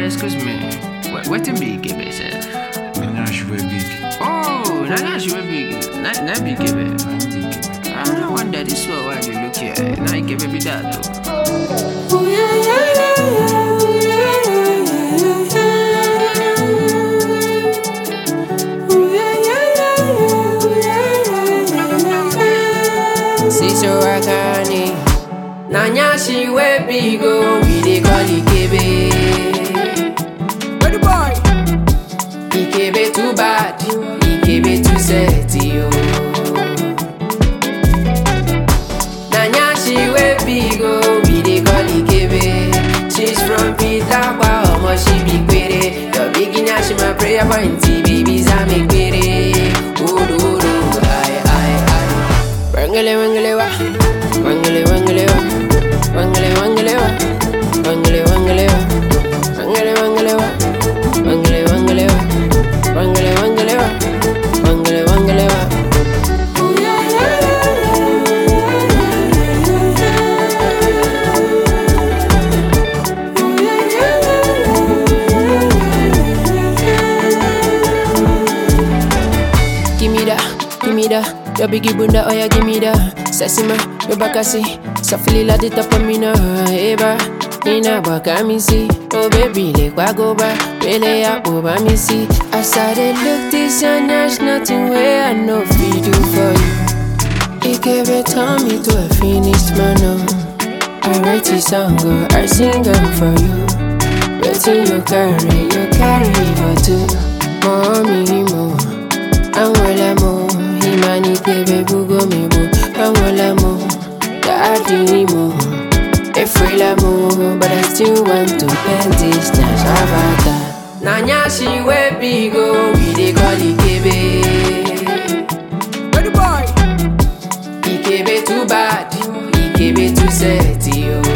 excuse me. What wetin be Ikebe sef? Now she wey big. Oh, na na she wey big. Na na be Ikebe. Na him be Ikebe. I no wonder this one why dey look here. Na Ikebe be that o. Siso Akane Nanya she we big oh We dey call Ikebe Where the boy? Ikebe too bad Ikebe too sexy oh Nanya she we big oh We dey call Ikebe She's from Pitakwa Omo she be quere Your beginner she my prayer point Babies I make quere Odo odo Aye aye aye Wangele wangele wa Wangele wangele wa Wangele wangele wa Wangele wangele wa Wangele wangele wa Wangele wangele wa Wangele wangele wa Wangele wangele wa Give me that, give me that. Your biggie bunda, oh yeah, give me that. Sassy ma, your bakasi. Safili la di top of me now, eba. Nina baka mi see. Oh baby, le kwa go ba. Really up over me see. As I dey look this and there's nothing where I know fi do for you. He gave it turn me to a finished man, oh. I write this song, oh, I sing them for you. Waiting you carry, you carry for two. Mommy, more. Anwela mo, imani kebe bugo mi bo. Anwela mo, daddy mo. Efrela mo, but I still want to bend this na shabata. Nanya she we big oh, we dey call Ikebe. Where the boy? Ikebe too bad, Ikebe too sexy oh.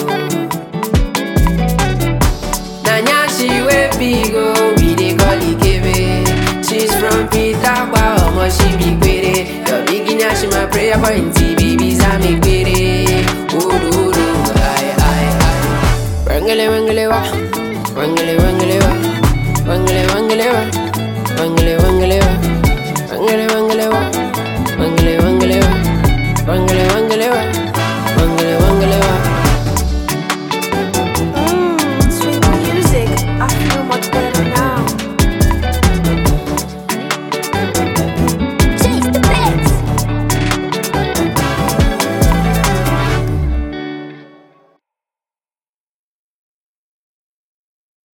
Nanya she we big oh, we dey call Ikebe. She's from Pitakwa, omo she be quere. Your beginner she my prayer point, babies I make quere. Odo odo, aye aye aye. Wangele wangele wa, wangele wangele wa, wangele wangele wa, wangele wangele wa, wangele wangele wa, wangele wangele wa, wangele